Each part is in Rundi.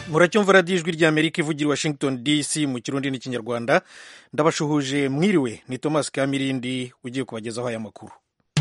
muracyumva radiyo ijwi ry'amerika ivugira i washington dc mu kirundi n'ikinyarwanda ndabashuhuje mwiriwe ni thomas kamirindi ugiye kubagezaho aya makuru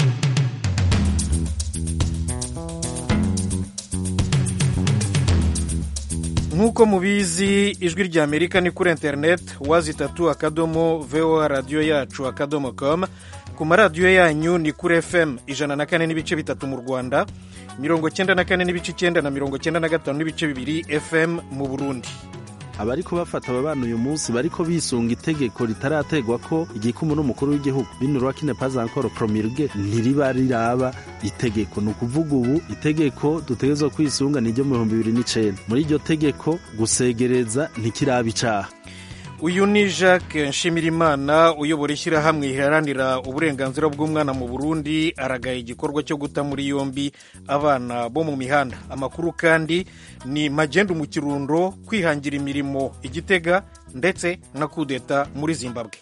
nk'uko mubizi ijwi ry'amerika ni kuri interineti wazi itatu akadomo voa radiyo yacu akadomo com ku maradiyo yanyu ni kuri fm ijana na kane n'ibice bitatu mu rwanda mirongo cyenda na kane n'ibice icyenda na mirongo cyenda na gatanu n'ibice bibiri fm mu burundi abariko bafata aba bana uyu munsi bariko bisunga itegeko ritarategwa ko igikumu n'umukuru w'igihugu binurwa kine pazankoro promulge ntiriba riraba itegeko ni ukuvuga ubu itegeko dutegerezwa kwisunga ni iryo mu bihumbi bibiri n'icenda muri iryo tegeko gusegereza ntikiraba icaha uyu ni jacques nshimirimana uyobora ishyirahamwe riharanira uburenganzira bw'umwana mu burundi aragaye igikorwa cyo guta muri yombi abana bo mu mihanda amakuru kandi ni magendu mu kirundo kwihangira imirimo igitega ndetse na kudeta muri zimbabwe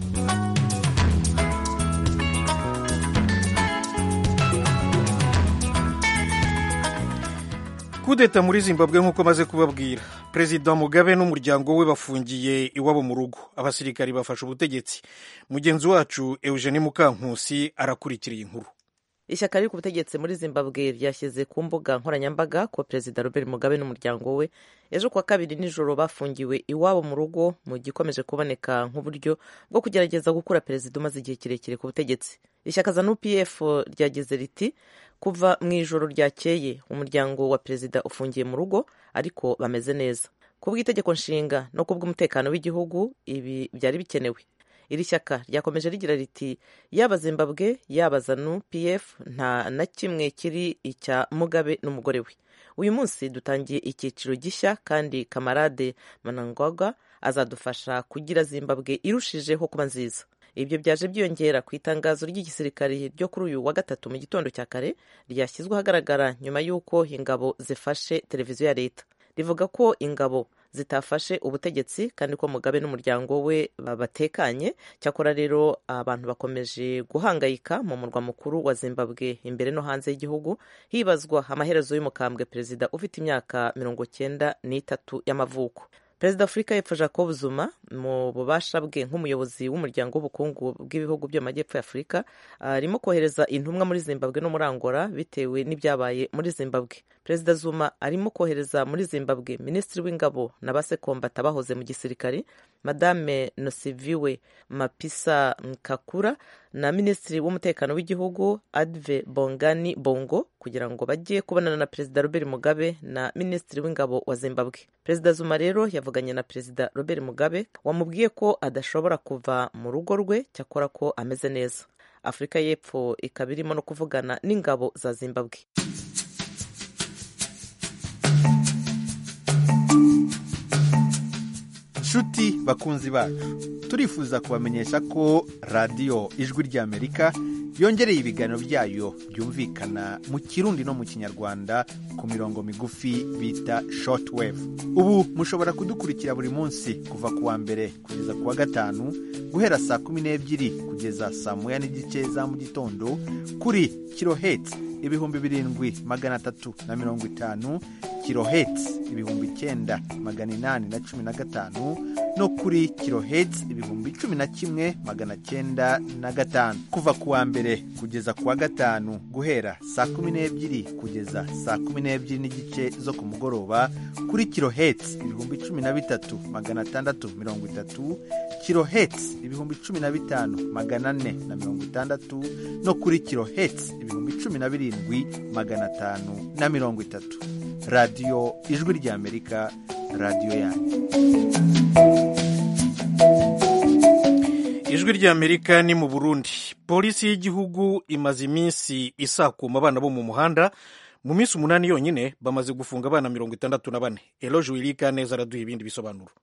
kudeta muri zimbabwe nk'uko maze kubabwira perezida mugabe n'umuryango we bafungiye iwabo mu rugo abasirikari bafashe ubutegetsi mugenzi wacu eugenie mukankusi arakurikira iyi nkuru ishyaka riri ku butegetsi muri zimbabwe ryashyize ku mbuga nkoranyambaga ko perezida robert mugabe n'umuryango we ejo kuwa kabiri nijoro bafungiwe iwabo mu rugo mu gikomeje kuboneka nk'uburyo bwo kugerageza gukura perezida umaze igihe kirekire ku butegetsi ishyaka za nupf ryagize riti kuva mu ijoro ryakeye umuryango wa perezida ufungiye mu rugo ariko bameze neza ku bw'itegeko nshinga no ku bw'umutekano w'igihugu ibi byari bikenewe iri shyaka ryakomeje rigira riti yaba zimbabwe yaba zanu pf nta na kimwe kiri icya mugabe n'umugore we uyu munsi dutangiye icyiciro gishya kandi kamarade manangwaga azadufasha kugira zimbabwe irushijeho kuba nziza ibyo byaje byiyongera ku itangazo ry'igisirikare ryo kuri uyu wa gatatu mu gitondo cya kare ryashyizwe ahagaragara nyuma y'uko ingabo zifashe televiziyo ya leta rivuga ko ingabo zitafashe ubutegetsi kandi ko mugabe n'umuryango we batekanye cyakora rero abantu bakomeje guhangayika mu murwa mukuru wa zimbabwe imbere no hanze y'igihugu hibazwa amaherezo y'umukambwe perezida ufite imyaka mirongo cyenda n'itatu y'amavuko perezida afurika y'epfo jacob zuma mu bubasha bwe nk'umuyobozi w'umuryango w'ubukungu bw'ibihugu byo mu majyepfo y'afurika arimo kohereza intumwa muri zimbabwe no muri angola bitewe n'ibyabaye muri zimbabwe perezida zuma arimo kohereza muri zimbabwe minisitiri w'ingabo na basekombata bahoze mu gisirikare madame nosiviwe mapisa nkakura na minisitiri w'umutekano w'igihugu adve bongani bongo kugira ngo bajye kubonana na perezida robert mugabe na minisitiri w'ingabo wa zimbabwe perezida zuma rero yavuganye na perezida robert mugabe wamubwiye ko adashobora kuva mu rugo rwe cyakora ko ameze neza afurika y'epfo ikaba irimo no kuvugana n'ingabo za zimbabwe nshuti bakunzi bacu turifuza kubamenyesha ko radiyo ijwi ry'amerika yongereye ibiganiro byayo byumvikana mu kirundi no mu kinyarwanda ku mirongo migufi bita shortwave ubu mushobora kudukurikira buri munsi kuva ku wa mbere kugeza ku wa gatanu guhera saa kumi n'ebyiri kugeza saa moya n'igice za mu gitondo kuri kirohetsi ibihumbi birindwi magana atatu na mirongo itanu kirohetsi ibihumbi icyenda magana inani na cumi na gatanu no kuri kirohetsi ibihumbi cumi na kimwe magana cyenda na gatanu kuva ku wa mbere kugeza ku wa gatanu guhera saa kumi n'ebyiri kugeza saa kumi n'ebyiri n'igice zo ku mugoroba kuri kirohetsi ibihumbi cumi na bitatu magana atandatu mirongo itatu kirohetsi ibihumbi cumi na bitanu magana ane na mirongo itandatu no kuri kirohetsi ibihumbi cumi na birindwi magana atanu na mirongo itatu radiyo ijwi ry'amerika radiyo yanyu ijwi ry'amerika ni mu burundi polisi y'igihugu imaze iminsi isakuma abana bo mu muhanda mu minsi umunani yonyine bamaze gufunga abana mirongo itandatu na bane eloge wirika neza araduha ibindi bisobanuro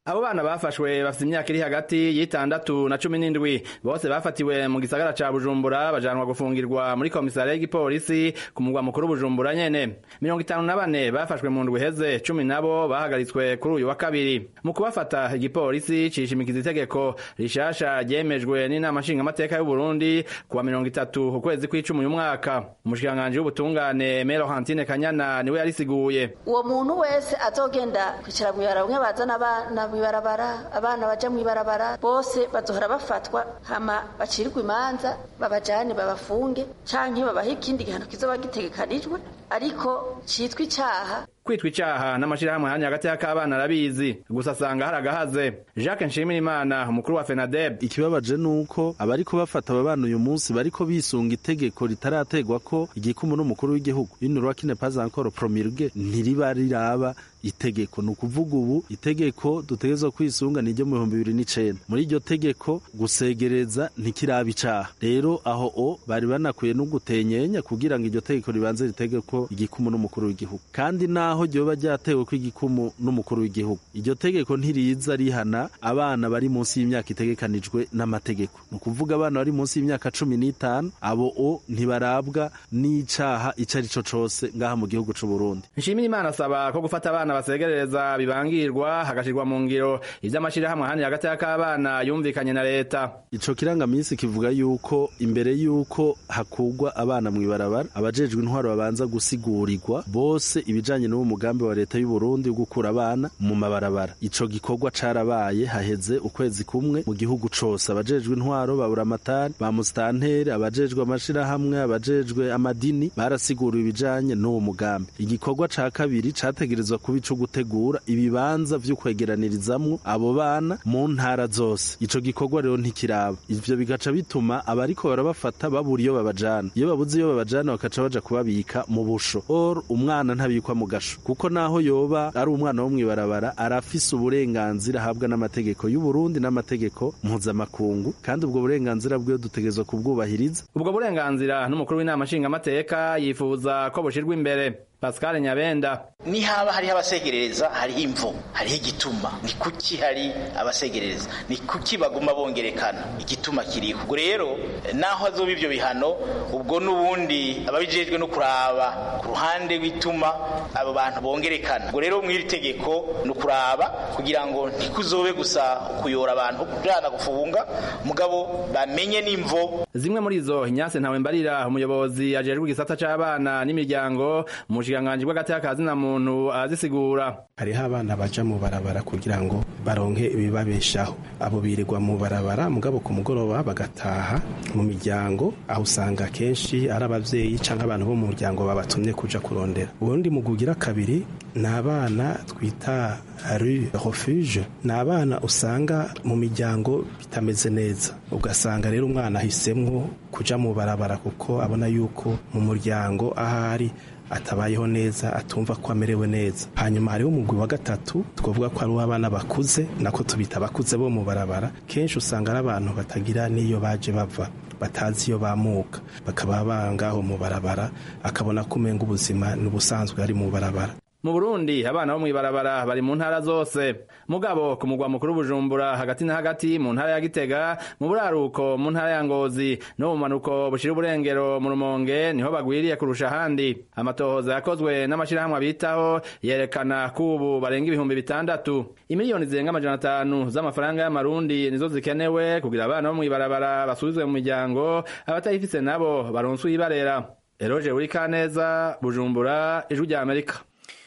abo bana bafashwe bafite imyaka iri hagati y'itandatu na cumi n'indwi bose bafatiwe mu gisagara ca bujumbura bajanwa gufungirwa muri komisariya y'igipolisi ku mugwa mukuru bujumbura nyene mirongo itanu na bane bafashwe mu ndwi iheze cumi nabo bahagaritswe kuri uyu wa kabiri mu kubafata igipolisi cishimikiza itegeko rishasha ryemejwe n'inama nshingamateka y'uburundi kuwa mirongo itatu ukwezi kw'icumi uyu mwaka umushikiranganji w'ubutungane mero hantine kanyana niwe yarisiguye uwo muntu wese azogenda kwicara mw'ibarabara bamwe bazana abana mw'ibarabara abana baja mw'ibarabara bose bazohora bafatwa hama bacirirwa imanza babajane babafunge canke babahe ikindi gihano kizoba gitegekanijwe ariko citwa icaha kwitwa icaha n'amashirahamwe hanya hagati y'akabana arabizi gusa asanga hari agahaze jacques nshimirimana umukuru wa fenadeb ikibabaje nuko abariko bafata aba bana uyu munsi bariko bisunga itegeko ritarategwa ko igikumu n'umukuru w'igihugu inurwakine pas encore promulgue ntiriba riraba itegeko ni ukuvuga ubu itegeko dutegerezwa kwisunga ni iryo mu bihumbi bibiri n'icenda muri iryo tegeko gusegereza ntikiraba icaha rero aho o bari banakwiye no gutenyenya kugira ngo iryo tegeko ribanze ritegeko igikumu n'umukuru w'igihugu kandi naho ryoba ryatewe ko igikumu n'umukuru w'igihugu iryo tegeko ntiriza rihana abana bari munsi y'imyaka itegekanijwe n'amategeko ni ukuvuga abana bari munsi y'imyaka cumi n'itanu abo o ntibarabwa n'icaha ico ari co cose ngaha mu gihugu c'uburundi nshimirimana asaba ko gufata abana basegerereza bibangirwa hagashirwa mu ngiro ivy'amashirahamwe ahandi hagati y'akabana yumvikanye na leta ico kirangamisi kivuga yuko imbere yuko hakugwa abana mw'ibarabara abajejwe intwaro babanza gusigurirwa bose ibijanye n'uwo mugambi wa leta y'u Burundi wo gukura abana mu mabarabara ico gikorwa carabaye haheze ukwezi kumwe mu gihugu cose abajejwe intwaro babura amatari ba musitanteri abajejwe amashirahamwe abajejwe amadini barasiguriwe ibijanye n'uwo mugambi igikorwa ca kabiri categerezwa kuba ico gutegura ibibanza vyo kwegeranirizamwo abo bana mu ntara zose ico gikorwa rero ntikiraba ivyo bigaca bituma abariko barabafata babura iyo babajana iyo babuze iyo babajana bakaca baja kubabika mu busho or umwana ntabikwa mu gasho kuko naho yoba ari umwana wo mw'ibarabara arafise uburenganzira ahabwa n'amategeko y'u Burundi n'amategeko mpuzamakungu kandi ubwo burenganzira bwiwe dutegerezwa kubwubahiriza ubwo burenganzira n'umukuru w'inama nshingamateka yifuza ko bushirwa imbere Pascal Nyabenda ni haba hariho abasegerereza hariho imvo hariho igituma ni kuki hari abasegerereza ni kuki baguma bongerekana igituma kiriho ubwo rero naho hazoba ivyo bihano ubwo n'ubundi ababijejwe no kuraba ku ruhande rw'ituma abo bantu bongerekana ubwo rero mw'iri tegeko ni ukuraba kugira ngo ntikuzobe gusa kuyora abantu kujana gufunga mugabo bamenye n'imvo zimwe muri izo Ignace Ntawembarira umuyobozi ajejwe igisata c'abana n'imiryango mu bushikiranganji bw'agati y'akazina muntu arazisigura hariho abana baja mu barabara kugira ngo baronke ibibabeshaho abo birirwa mu barabara mugabo ku mugoroba bagataha mu miryango aho usanga kenshi ari abavyeyi canke abantu bo mu muryango babatumye kuja kurondera ubundi mu kugira kabiri ni abana twita rue refuge ni abana usanga mu miryango bitameze neza ugasanga rero umwana ahisemwo kuja mu barabara kuko abona yuko mu muryango ahari atabayeho neza atumva ko amerewe neza hanyuma hariho umugwi wa gatatu twavuga ko ari uw'abana bakuze nako tubita abakuze bo mu barabara kenshi usanga ari abantu batagira n'iyo baje bava batazi iyo bamuka bakaba bangaho mu barabara akabona ko umenga ubuzima ni ubusanzwe ari mu barabara mu Burundi abana bo mw'ibarabara bari mu ntara zose mugabo ku mugwa mukuru Bujumbura hagati na hagati mu ntara ya Gitega mu buraruko mu ntara ya Ngozi no mu manuko bushira uburengero mu Rumonge niho bagwiriye kurusha ahandi amatohoza yakozwe n'amashirahamwe bitaho yerekana ko ubu barenga ibihumbi bitandatu imiliyoni zirenga amajana atanu z'amafaranga y'amarundi nizo zikenewe kugira abana bo mw'ibarabara basubizwe mu miryango abatayifise nabo baronswe ibarera Eroje Urikaneza Bujumbura ijwi rya Amerika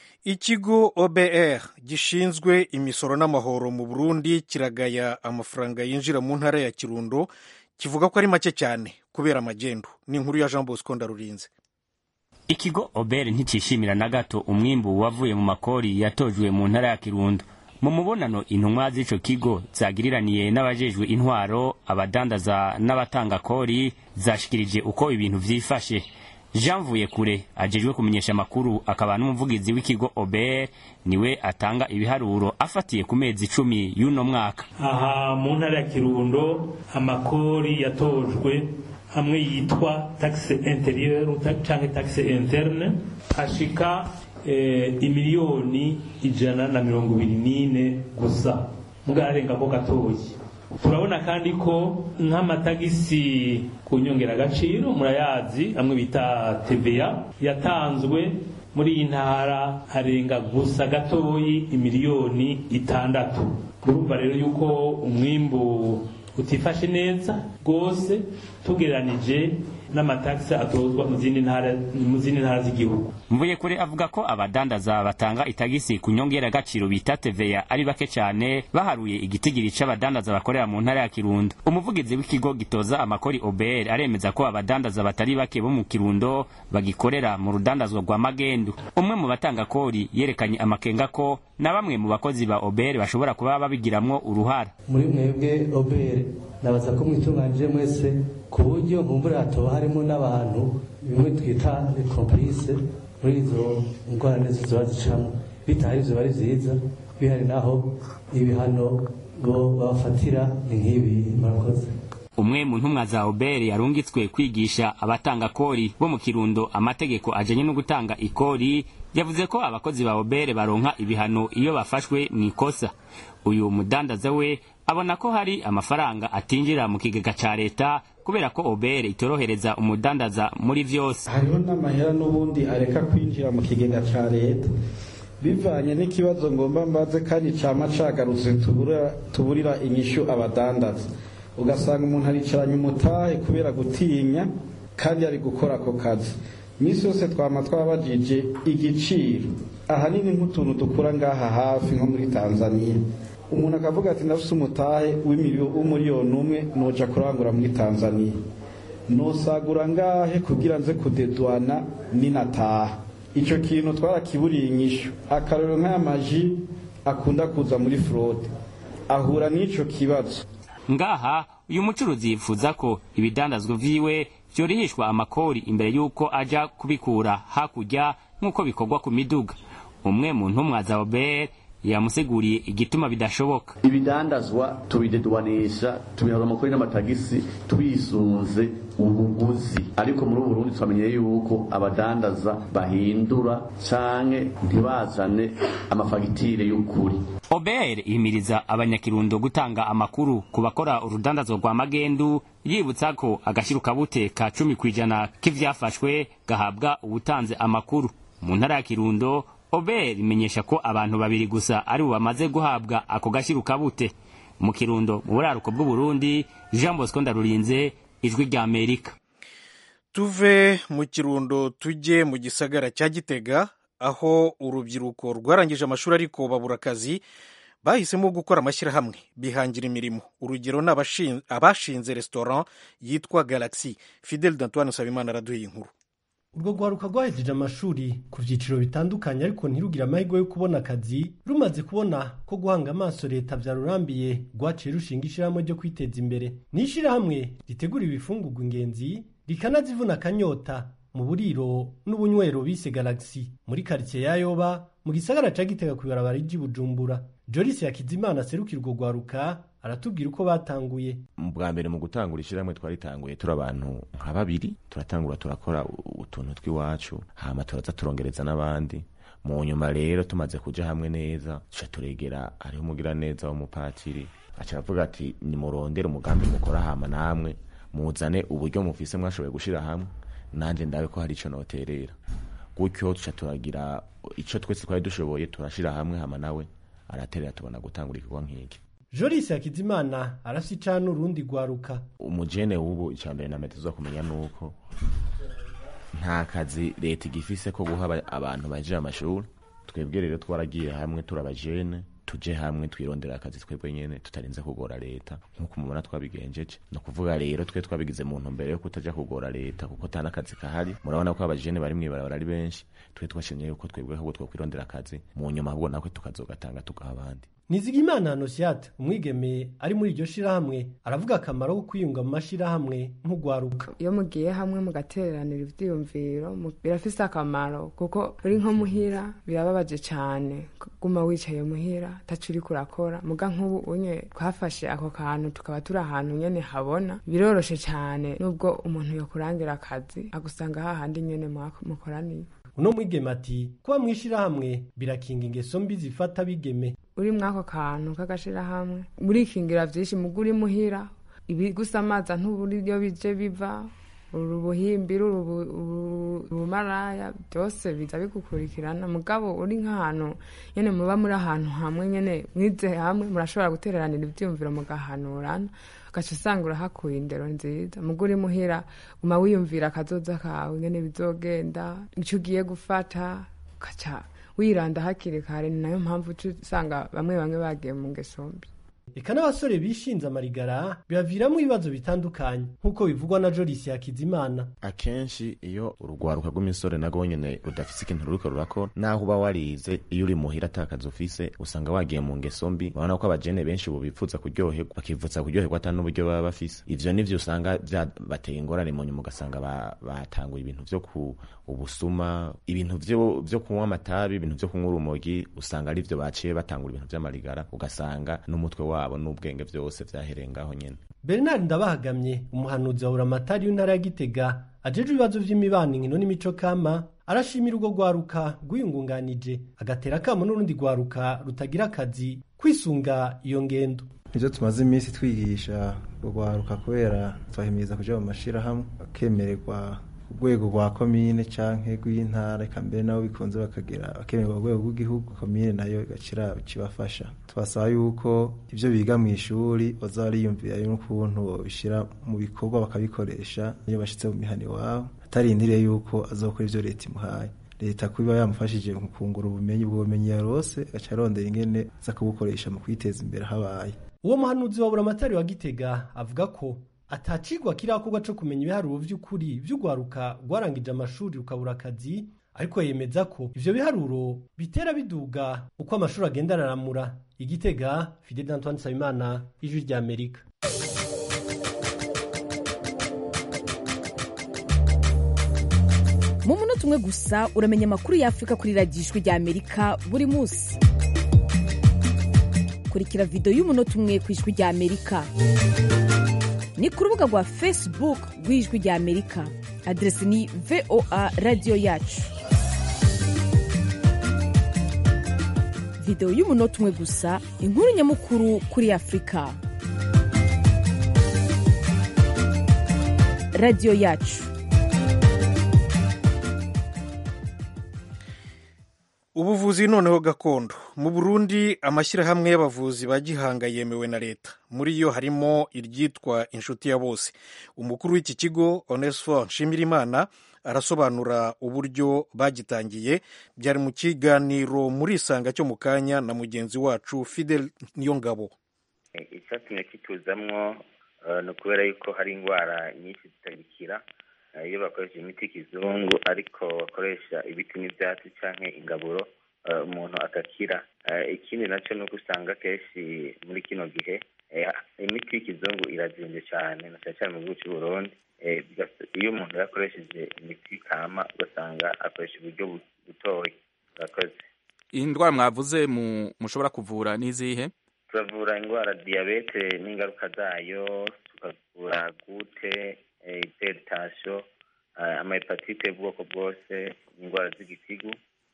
ikigo obr gishinzwe imisoro n'amahoro mu burundi kiragaya amafaranga yinjira mu ntara ya kirundo kivuga ko ari make cyane kubera amagendo ni inkuru ya jean bosco ndarurinze ikigo obr nticishimira na gato umwimbu wavuye mu makori yatojwe mu ntara ya kirundo mu mubonano intumwa z'ico kigo zagiriraniye n'abajejwe intwaro abadandaza n'abatanga kori zashikirije uko ibintu vyifashe jean vuyekure ajejwe kumenyesha amakuru akaba n'umuvugizi w'ikigo ober niwe atanga ibiharuro afatiye ku mezi icumi y'uno mwaka aha mu ntara ya kirundo amakori yatojwe hamwe yitwa taxe interieur canke taxe interne ashika eh, imiliyoni ijana na mirongo ibiri n'ine gusa mugabo ararenga ko gatoyi turabona kandi ko nk'amatagisi ku nyongeragaciro murayazi amwe bita TVA yatanzwe muri iyi ntara arenga gusa gatoyi imiliyoni itandatu urumva rero yuko umwimbu utifashe neza rwose tugereranije n'amatagisi atozwa mu zindi ntara mu zindi ntara z'igihugu mvuye kure avuga ko abadandaza batanga itagisi ku nyongeragaciro bita TVA ari bake cyane baharuye igitigiri c'abadandaza bakorera mu ntara ya Kirundo umuvugizi w'ikigo gitoza amakori OBR aremeza ko abadandaza batari bake bo mu Kirundo bagikorera mu rudandazwa rwa magendu umwe mu batanga kori yerekanye amakenga ko na bamwe mu bakozi ba OBR bashobora kuba babigiramwo uruhara muri mwebwe OBR nabaza ko mwitunganije mwese ku buryo nkumbura hatoba harimo n'abantu bimwe twita complice muri izo ngorane zizoba zicamo bitahari ivyo bari vyiza bihari naho ibihano bo babafatira ni nk'ibi murakoze umwe mu ntumwa za obere yarungitswe kwigisha abatanga kori bo mu kirundo amategeko ajanye no gutanga ikori yavuze ko abakozi ba obere baronka ibihano iyo bafashwe mu ikosa uyu mudandaza we abona ko hari amafaranga atinjira mu kigega ca leta kubera ko obere itorohereza umudandaza muri vyose hariho n'amahera n'ubundi areka kwinjira mu kigega ca leta bivanye n'ikibazo ngomba mbaze kandi cama cagarutse tubura, tuburira inyishu abadandaza ugasanga umuntu aricaranye umutahe kubera gutinya kandi ari gukora ako kazi iminsi yose twama twabajije igiciro ahanini nk'utuntu dukura ngaha hafi nko muri tanzania umuntu akavuga ati ndafise umutahe w'umuriyoni umwe noja kurangura muri tanzania nosagura ngahe kugira nze kudedwana ninataha ico kintu twarakiburiye inyishu akarorero nk'aya maji akunda kuza muri frode ahura n'ico kibazo ngaha uyu mucuruzi yifuza ko ibidandazwa vyiwe vyorihishwa amakori imbere y'uko aja kubikura hakurya nk'uko bikorwa ku miduga umwe mu ntumwa za obere yamusiguriye igituma bidashoboka ibidandazwa tubidedwanisha tubihaza amakori n'amatagisi twisunze ubuguzi ariko muri ubu Burundi twamenye yuko abadandaza bahindura canke ntibazane amafagitire y'ukuri obere ihimiriza abanyakirundo gutanga amakuru ku bakora urudandazwa rwa magendu yibutsa ko agashirukabute ka cumi kw'ijana k'ivyafashwe gahabwa ubutanze amakuru mu ntara ya kirundo obere imenyesha ko abantu babiri gusa ari bo bamaze guhabwa ako gashirukabute mu kirundo mu buraruko bw'uburundi jean bosco ndarurinze ijwi rya amerika tuve mu kirundo tujye mu gisagara cya gitega aho urubyiruko rwarangije amashuri ariko babura akazi bahisemo gukora amashyirahamwe bihangira imirimo urugero ni abashinze restaurant yitwa galaxy fidel d'antoine nsabimana araduha inkuru urwo rwaruka rwahejeje amashuri ku byiciro bitandukanye ariko ntirugire amahirwe yo kubona akazi rumaze kubona ko guhanga amaso leta byarurambiye rwaciye rushinga ishyirahamwe ryo kwiteza imbere ni ishyirahamwe ritegura ibifungurwa ingenzi rikanazivuna akanyota mu buriro n'ubunywero bise galaxy muri karitsiye ya yoba mu gisagara ca gitega ku ibarabara ry'i bujumbura joris yakizimana aserukira urwo rwaruka aratubwira uko batanguye bwa mbere mu gutangura ishyirahamwe twaritanguye turi abantu nka babiri turatangura turakora utuntu tw'iwacu hama turaza turongereza n'abandi mu nyuma rero tumaze kuja hamwe neza tuca turegera hariho umugira neza w'umupatiri aca aravuga ati nimurondere umugambi mukora hama namwe muzane uburyo mufise mwashoboye gushira hamwe nanje ndabe ko hari ico noterera gutyo tuca turagira ico twese twari dushoboye turashira hamwe hama nawe araterera tubona gutangura igikorwa nk'iki joris yakizimana arafise icana urundi rwaruka umujene w'ubu icya mbere na metero kumenya nuko nta kazi leta igifise ko guha abantu baje amashuri twebwe rero twaragiye hamwe turabajene tuje hamwe twirondera akazi twebwe nyene tutarinze kugora leta nk'uko mubona twabigenjeje ni ukuvuga rero twe twabigize mu ntumbero yo kutaja kugora leta kuko ata n'akazi kahari murabona ko abajene bari mw'ibarabara ari benshi twe twashimye yuko twebwe ahubwo twokwirondera akazi mu nyuma ahubwo nakwe tukazogatanga tugaha abandi nizigimana hanosiate umwigeme ari muri iryo shirahamwe aravuga akamaro ko kwiyunga mu mashirahamwe nk'ugwaruka iyo mugiye hamwe mugateranira ivyiyumviro birafise akamaro kuko uri nko muhira birababaje cane kuguma wicaye muhira taco uriko urakora muga nk'ubu unye twafashe ako kantu tukaba turi ahantu nyene habona biroroshe cane nubwo umuntu yokurangira akazi agusanga hahandi nyene mukoraniye uno mwigeme ati kuba mwishirahamwe birakinga ingeso mbi zifata bigeme uri mwako kantu k'agashirahamwe murikingira vyinshi muga uri muhira ibigusamaza ntuburi iyo bije biva urubuhimbiri urumaraya byose biza bigukurikirana mugabo uri nk'ahantu nyene muba muri ahantu hamwe nyene mwize hamwe murashobora gutereranira ivyiyumviro mugahanurana ugaca usanga urahakuye indero nziza muga uri muhira guma wiyumvira akazoza kawe nyene bizogenda ico ugiye gufata ugaca wiranda hakiri kare ni nayo mpamvu uca usanga bamwe bamwe bagiye mu ngeso mbi eka n'abasore bishinze amarigara bibaviramo ibibazo bitandukanye nk'uko bivugwa na Joris Hakizimana akenshi iyo urugwaruka rw'imisore nago nyene rudafise ikintu ruriko rurakora naho uba warize iyo uri muhira atakazi ufise usanga wagiye mu ngeso mbi urabona ko abajene benshi ubu bipfuza kuryoherwa bakivutsa kuryoherwa ata n'uburyo baba bafise ivyo nivyo usanga vyabateye ingorane mu nyuma ugasanga batanguye ibintu vyo ku ubusuma ibintu vyo vyo kunywa amatabi ibintu vyo kunywa urumogi usanga ari vyo baciye batangura ibintu vy'amarigara ugasanga n'umutwe wabo n'ubwenge vyose vyahereye ngaho nyene Bernard Ndabahagamye umuhanuzi wa Buramatari w'intara ya Gitega ajejwe ibibazo vy'imibano inkino n'imico kama arashimira urwo rwaruka rwiyungunganije agatera akamo n'urundi rwaruka rutagira akazi kwisunga iyo ngendo nivyo tumaze iminsi twigisha urwaruka kubera twahimiriza kuja mu mashirahamwe bakemererwa urwego rwa komine canke rw'intara eka mbere nabo bikunze bakagera bakemererwa urwego rw'igihugu komine nayo igacira kibafasha tubasaba yuko ivyo biga mu ishuri baza bariyumvira n'ukuntu bobishira mu bikorwa bakabikoresha iyo bashitse mu mihana iwabo atarindiriye yuko azokora ivyo leta imuhaye leta kuba yamufashije mu kungura ubumenyi ubwo bumenyi yarose agaca arondera ingene aza kubukoresha mu kwiteza imbere habaye uwo muhanuzi wa buramatari wa gitega avuga ko atacigwa kirakorwa co kumenya ibiharuro vy'ukuri vy'urwaruka rwarangije amashuri rukabura akazi ariko yemeza ko ivyo biharuro bitera biduga uko amashuri agenda araramura igitega fidel antoine nsabimana ijwi rya amerika mu munota umwe gusa uramenya amakuru y'afurika kuri radiyo ijwi rya amerika buri munsi kurikira videwo y'umunota umwe ku ijwi rya amerika ni ku rubuga rwa facebook rw'ijwi rya amerika aderesi ni voa radiyo yacu videwo y'umunota umwe gusa inkuru nyamukuru kuri afurika radiyo yacu ubuvuzi noneho gakondo mu burundi amashyirahamwe y'abavuzi ba gihanga yemewe na leta muri yo harimo iryitwa inshuti ya bose umukuru w'iki kigo onesifo nshimirimana arasobanura uburyo bagitangiye byari mu kiganiro muri isanga cyo mu kanya na mugenzi wacu fidel niyongabo icyatumye kituzamwo ni ukubera yuko hari indwara nyinshi zitagikira iyo bakoresha imiti y'ikizungu ariko bakoresha ibiti n'ibyatsi cyangwa ingaburo umuntu agakira ikindi nacyo ni uko usanga kenshi muri kino gihe imiti y'ikizungu irazimbye cyane na cyane cyane mu gihugu cy'u Burundi iyo umuntu yakoresheje imiti kama ugasanga akoresha uburyo butoya urakoze iyi ndwara mwavuze mushobora kuvura n'izihe turavura indwara diyabete n'ingaruka zayo tukavura gute iteritasiyo amahepatite y'ubwoko bwose indwara z'igitigu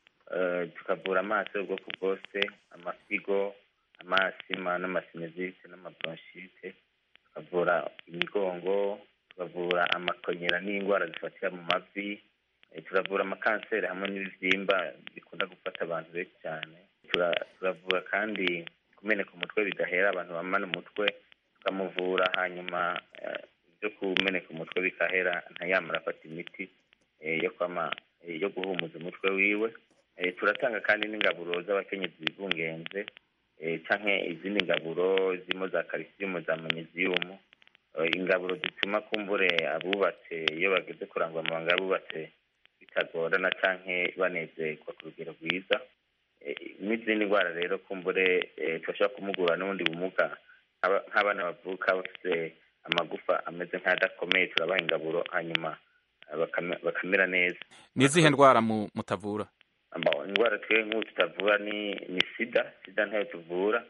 tukavura amaso y'ubwoko bwose amasigo amasima n'amasinezite n'amabronchite tukavura imigongo tukavura amakonyera n'indwara zifatira mu mavi turavura amakanseri hamwe n'ibibyimba bikunda gufata abantu benshi cyane turavura kandi kumeneka umutwe bidahera abantu bamana umutwe tukamuvura hanyuma byo kumeneka umutwe bikahera ntayamara afata imiti yo kwama yo guhumuza umutwe wiwe turatanga kandi n'ingaburo z'abakenyezi bibungenze cyangwa izindi ngaburo zirimo za kalisiyumu za manyeziyumu ingaburo zituma kumbure abubatse iyo bageze kurangwa amabanga y'abubatse bitagorana cyangwa banezerwa ku rugero rwiza n'izindi ndwara rero kumbure tubashobora kumugura n'ubundi bumuga nk'abana bavuka bafite amagufa ameze nk'adakomeye turabaha ingaburo hanyuma bakamera neza n'izihe ndwara mutavura indwara twe nk'ubu tutavura ni sida sida ntayo tuvura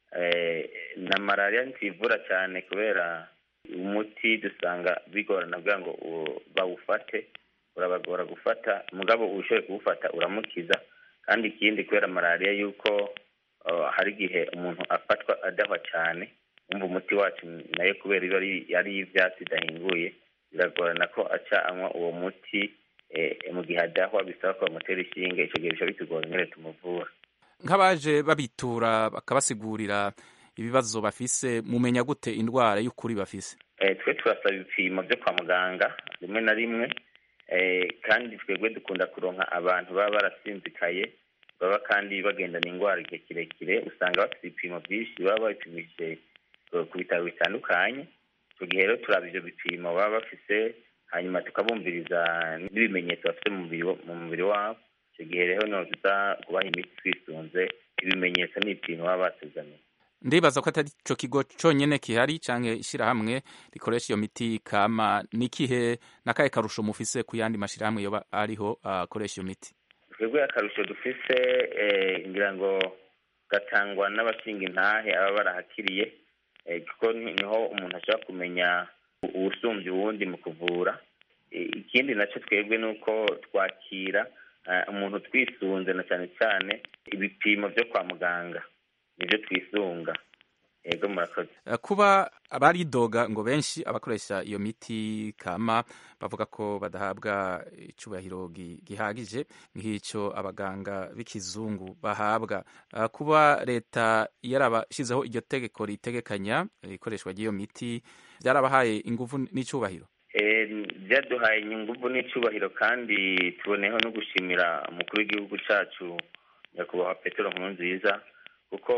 na malariya ntituyivura cyane kubera umuti dusanga bigorana kugira ngo bawufate urabagora gufata mugabo ushoboye kuwufata uramukiza kandi ikindi kubera malariya yuko uh, hari igihe umuntu afatwa adahwa cyane umva umuti wacu nayo kubera iba ari ari iy'ivyatsi idahinguye biragorana ko aca anywa uwo muti eh, mu gihe adahwa bisaba ko bamutera ishinge ico gihe bica bitugora ingene tumuvura nk'abaje babitura bakabasigurira ibibazo bafise mumenya gute indwara y'ukuri bafise Eh, twe turasaba ibipimo byo kwa muganga rimwe na rimwe eh, kandi twebwe dukunda kuronka abantu baba barasinzikaye baba kandi bagendana indwara igihe kirekire usanga bafite ibipimo byinshi baba babipimije eh, ku bitaro bitandukanye icyo gihe rero turaba ivyo bipimo baba bafise hanyuma tukabumviriza n'ibimenyetso bafite mu mubiri wa- mu mubiri wabo icyo gihe rero niho tuza kubaha imiti twisunze ibimenyetso n'ibipimo baba batuzaniye ndibaza ko atari ico kigo conyene kihari canke ishirahamwe rikoresha iyo miti kama nikihe nakahe karusho mufise ku yandi mashirahamwe yoba ariho akoresha iyo miti twebwe akarusho dufise eh, ngira ngo gatangwa n'abashinga intahe aba barahakiriye eh, kuko ni- niho umuntu ashobora kumenya u- uwusumbya uwundi mu kuvura Eh, ikindi nacyo twebwe ni uko twakira eh, umuntu twisunze na cyane cyane ibipimo byo kwa muganga nibyo twisunga yego murakoze Eh, kuba abaridoga ngo benshi abakoresha iyo miti kama bavuga ko badahabwa icubahiro gi- gihagije nk'ico abaganga b'ikizungu bahabwa Eh, kuba leta yarabashizeho iryo tegeko ritegekanya ikoreshwa ry'iyo miti byarabahaye inguvu n'icubahiro Eh, byaduhaye inyunguvu n'icyubahiro kandi tuboneyeho no gushimira umukuru w'igihugu cyacu nyakubahwa petero nkurunziza kuko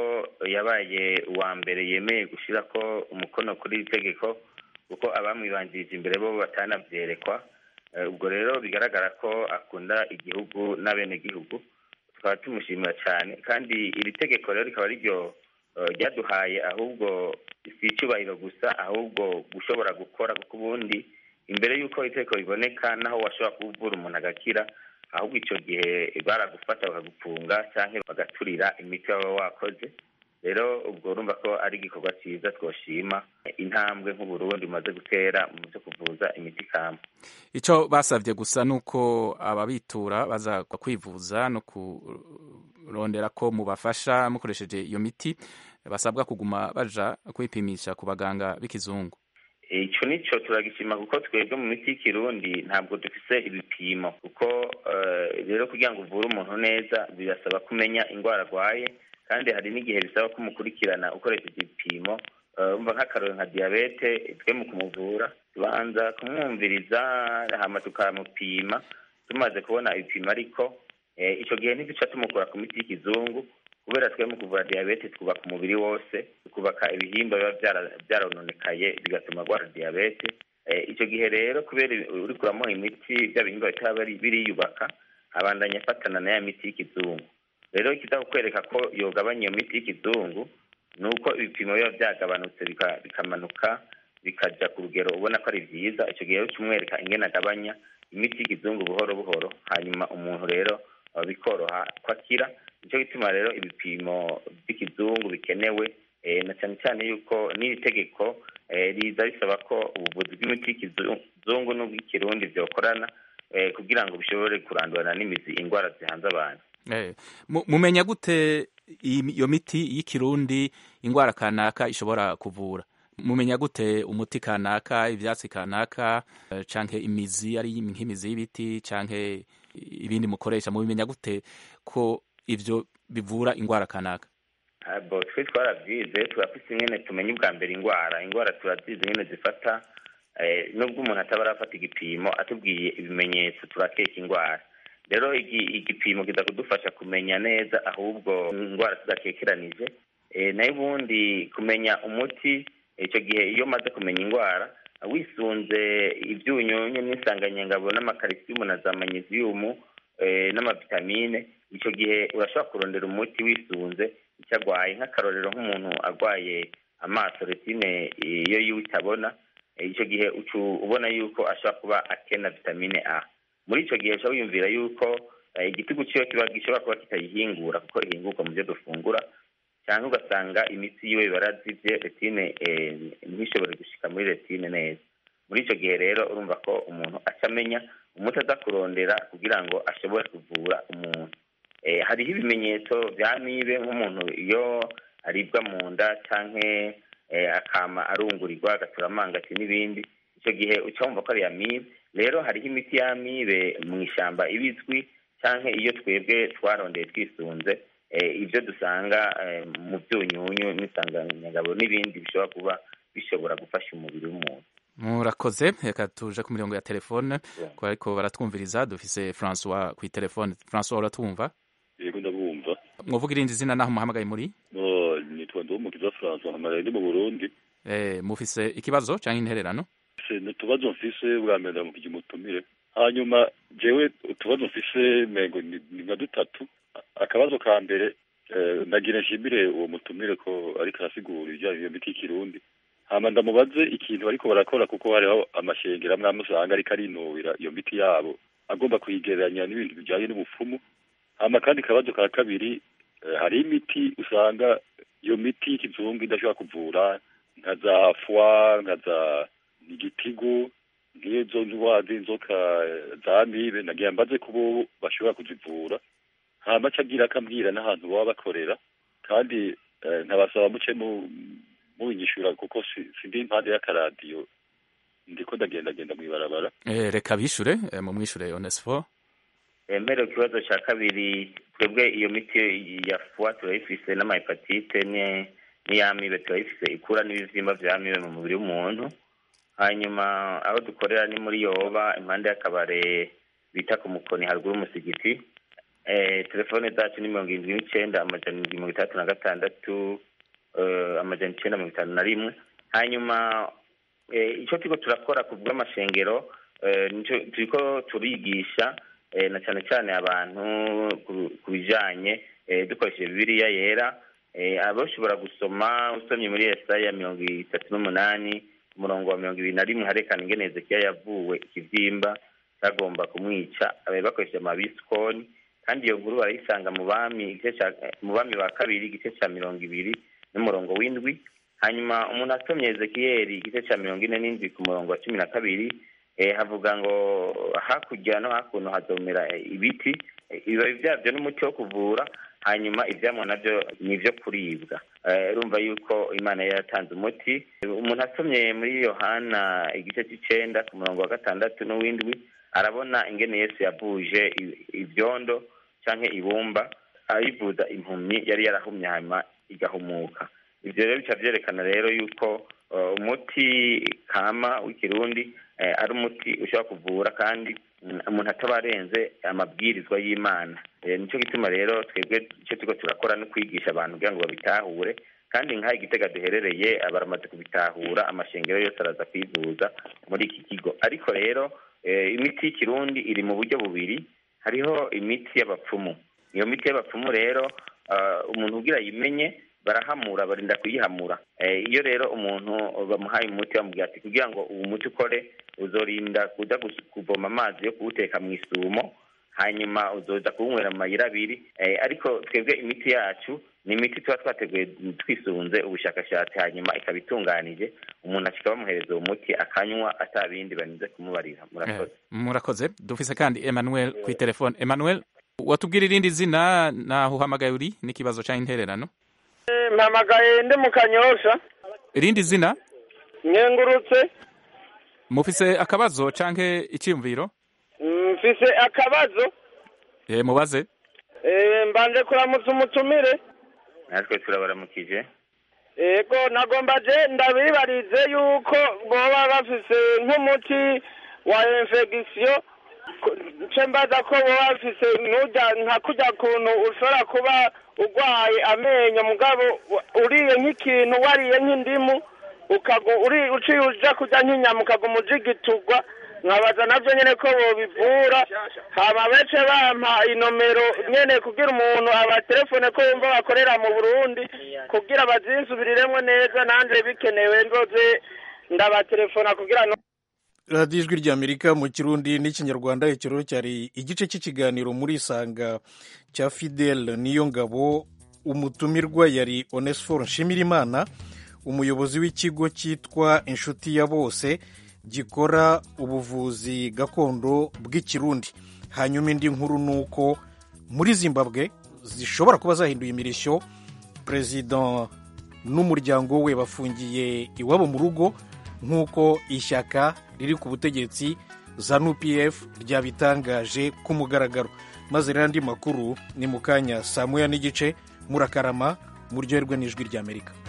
yabaye uwa mbere yemeye gushyira ko umukono kuri iri tegeko kuko abamwibanjirije imbere bo batanabyerekwa Eh, ubwo rero bigaragara ko akunda igihugu n'abenegihugu tukaba tumushimira cyane kandi iri tegeko rero rikaba riryo eh, ryaduhaye ahubwo si icyubahiro gusa ahubwo gushobora gukora kuko ubundi imbere y'uko itegeko riboneka naho washobora kuvura umuntu agakira ahubwo icyo gihe baragufata bakagupfunga cyangwa bagaturira imiti waba wakoze rero ubwo urumva ko ari igikorwa cyiza twoshima intambwe nk'uburundi bumaze gutera mu byo kuvuza imiti kama ico basavye gusa nuko ababitura baza kwivuza no kurondera ko mubafasha mukoresheje iyo miti basabwa kuguma baja kwipimisha ku baganga b'ikizungu icyo nicyo turagishima kuko twebwe mu miti y'ikirundi ntabwo dufise ibipimo kuko eh, rero kugira ngo uvure umuntu neza birasaba kumenya indwara arwaye kandi hari n'igihe bisaba kumukurikirana ukoresheje ibipimo Eh, umva nk'akarori nka diyabete twe mu kumuvura tubanza kumwumviriza hama tukamupima tumaze kubona ibipimo ariko eh, ico gihe ntiduca tumukura ku miti y'ikizungu kubera twe mu kuvura diyabete twubaka umubiri wose tukubaka ibihimba biba byara- byarononekaye bigatuma arwara diyabete Eh, ico gihe rero kubera uri kuramuha imiti bya bihimba bitaba biri- biriyubaka abandanya afatana na ya miti y'ikizungu rero ikiza kukwereka ko yogabanya iyo miti y'ikizungu ni uko ibipimo biba byagabanutse bika- bikamanuka bikaja ku rugero ubona ko ari byiza icyo gihe uca umwereka ingene agabanya imiti y'ikizungu buhoro buhoro hanyuma umuntu rero uh, bikoroha ko akira nicyo gituma rero ibipimo by'ikizungu bikenewe eh, na cyane cyane yuko n'iri tegeko eh, riza risaba ko ubuvuzi bw'imiti y'ikizungu n'ubw'ikirundi byokorana eh, kugira ngo bishobore kurandurana n'imizi indwara zihanze abantu Eh, mu- mumenya gute iyi- iyo miti y'ikirundi ingwara kanaka ishobora kuvura mumenya gute umuti kanaka ivyatsi kanaka eh, canke imizi ari nk'imizi y'ibiti canke ibindi mukoresha mubimenya gute ko ivyo bivura ingwara kanaka bo twe twarabyize turafise ingene tumenya ubwa mbere indwara indwara turazizi ingene zifata eh, nubwo umuntu ataba arafata igipimo atubwiye ibimenyetso turakeka indwara rero igi- igipimo kiza kudufasha kumenya neza ahubwo indwara tudakekeranije Eh, nayo ubundi kumenya umuti icyo gihe iyo umaze kumenya indwara wisunze ibyunyunyu n'insanganyangabo n'amakarisiyumu na za manyeziyumu eh, n'amavitamine icyo gihe urashobora kurondera umuti wisunze icyo arwaye nk'akarorero nk'umuntu arwaye amaso retine eh, iyo yiwe itabona eh, icyo gihe uca ubona yuko ashobora kuba akena vitamine a muri icyo gihe ushobora wiyumvira yuko eh, igitigu ciwe kiba gishobora kuba kitayihingura kuko ihingurwa mu byo dufungura cyangwa ugasanga imitsi yiwe barazivye retine eh, ntishobore gushika muri retine neza muri icyo gihe rero urumva ko umuntu aca amenya umuti aza kurondera kugira ngo ashobore kuvura umuntu eh, hariho ibimenyetso bya mibe nk'umuntu iyo aribwa mu nda canke eh, akama arungurirwa agatura amangati n'ibindi icyo gihe uca wumva ko ari amibe rero hariho imiti y'amibe mu ishyamba ibizwi canke iyo twebwe twarondeye twisunze eh, ibyo dusanga eh, mu byunyunyu n'isanganyangabo n'ibindi bishobora kuba bishobora gufasha umubiri w'umuntu murakoze reka tuje ku mirongo ya telefone ko ariko baratwumviriza dufise francois ku telefone francois uratwumva yego ndabumva mwovuga irindi zina naho muhamagaye muri no nitwa ndumukiza francois mpamagaye ndi mu burundi eh, mufise ikibazo canke intererano se n'utubazo mfise bwa mbere ndamukije umutumire hanyuma jewe utubazo mfise mengo ni ni nka dutatu akabazo ka mbere eh, nagira nshimire uwo mutumire ko ariko arasigura ibijyanye iyo miti y'ikirundi hama ndamubaze ikintu ariko barakora kuko hariho amashengero amwe amwe usanga ariko arinubira iyo miti yabo agomba kuyigereranya n'ibintu bijyanye n'ubupfumu hama kandi kabazo ka kabiri eh, hari imiti usanga iyo miti y'ikizungu idashobora kuvura nka za fwa nka za igitigu nk'izo ndwara z'inzoka eh, za mibe nagira mbaze ko bo bashobora kuzivura hama aca agira akambwira n'ahantu baba bakorera kandi eh, nkabasaba muce mu mubinyishura kuko si- sindi impande y'akaradiyo ndiko ndagendagenda mw'ibarabara eh, reka bishure eh, mumwishure onesfo mbere ku kibazo cya kabiri twebwe iyo miti ya fuwa turayifise n'amahepatite ni- n'iy'amibe turayifise ikura n'ibivyimba vy'amibe mu mubiri w'umuntu hanyuma aho dukorera ni muri yoba impande y'akabare bita ku mukoni haruguru y'umusigiti eh, telefone zacu ni mirongo irindwi n'icenda amajana indwi mirongo itandatu na gatandatu eh, amajana icenda mirongo itanu na rimwe hanyuma eh, ico turiko turakora ku bw'amashengero eh, nico turiko turigisha eh, na cyane cyane abantu ku- ku bijanye eh, dukoresheje bibiliya yera eh, abashobora gusoma usomye muri yesaya mirongo itatu n'umunani umurongo wa mirongo ibiri na rimwe harekana ingene hezekiya yavuwe ikivyimba cyagomba kumwica eh, bakoresheje amabisikoni kandi iyo nkuru barayisanga mu bami igice ca eh, mu bami ba kabiri igice ca mirongo ibiri n'umurongo w'indwi hanyuma umuntu asomye ezekiyeli igice cya mirongo ine n'indwi ku murongo wa cumi na kabiri eh, havuga ngo hakurya no hakuno hazomera eh, ibiti eh, ibibabi byabyo n'umuti wo kuvura hanyuma ivyamwa navyo ni ivyo kuribwa Eh, urumva yuko imana yari yatanze umuti umuntu asomye muri yohana igice c'icenda ku murongo wa gatandatu n'uw'indwi arabona ingene yesu yavuje i- ivyondo canke ibumba ayivuza impumyi yari yarahumye hanyuma igahumuka ivyo rero bica vyerekana rero yuko uh, umuti kama w'ikirundi eh, ari umuti ushobora kuvura kandi mm, umuntu ataba arenze amabwirizwa y'imana Eh, nico gituma rero twebwe ico turiko turakora no kwigisha abantu kugira ngo babitahure kandi nk'aha igitega duherereye baramaze kubitahura amashengero yose araza kwivuza muri iki kigo ariko rero eh, imiti y'ikirundi iri mu buryo bubiri hariho imiti y'abapfumu iyo miti y'abapfumu rero ah, umuntu ugira ayimenye barahamura barinda kuyihamura Eh, iyo rero umuntu bamuhaye umuti bamubwira ati kugira ngo uwo muti ukore uzorinda kuja gus- kuvoma amazi yo kuwuteka mu isumo hanyuma uzoza kuwunywera mu mayira abiri Eh, ariko twebwe imiti yacu ni imiti tuba twateguye twisunze ubushakashatsi hanyuma ikaba itunganije umuntu ashika bamuhereza uwo muti akanywa ata bindi barinze kumubarira murakoze murakoze dufise kandi emmanuel ku telefone emmanuel watubwira irindi zina naho uhamagaye uri n'ikibazo canke intererano mpamagaye ndi mu kanyosha irindi zina nkengurutse mufise akabazo canke iciyumviro mfise akabazo eh, mubaze eh, mbanje kuramutsa umutumire natwe turabaramukije ego nagomba je ndabibarize yuko boba bafise nk'umuti wa infection ku- nce mbaza ko boba bafise nurya nka kurya kuntu ushobora kuba urwaye amenyo mugabo wa- uriye nk'ikintu wariye nk'indimu ukagu uri uciye uja kurya nk'inyama ukaguma ujigiturwa nkabaza navyo nyene ko bobivura hama bece bampa inomero nyene kugira umuntu abatelefone ko yumva bakorera mu burundi kugira bazinsubiriremwo neza nanje bikenewe nzoze ndabatelefona kugira no radiyo ijwi ry'amerika mu kirundi n'ikinyarwanda ikiroro cyari igice cy'ikiganiro muri isanga cya fidel niyo ngabo umutumirwa yari onesiforo nshimirimana umuyobozi w'ikigo cyitwa inshuti ya bose gikora ubuvuzi gakondo bw'ikirundi hanyuma indi nkuru ni uko muri zimbabwe zishobora kuba zahinduye imirishyo perezida n'umuryango we bafungiye iwabo mu rugo nk'uko ishyaka riri ku butegetsi zanu pf ryabitangaje ku mugaragaro maze rero andi makuru ni mu kanya saa moya n'igice murakarama muryoherwe n'ijwi ry'amerika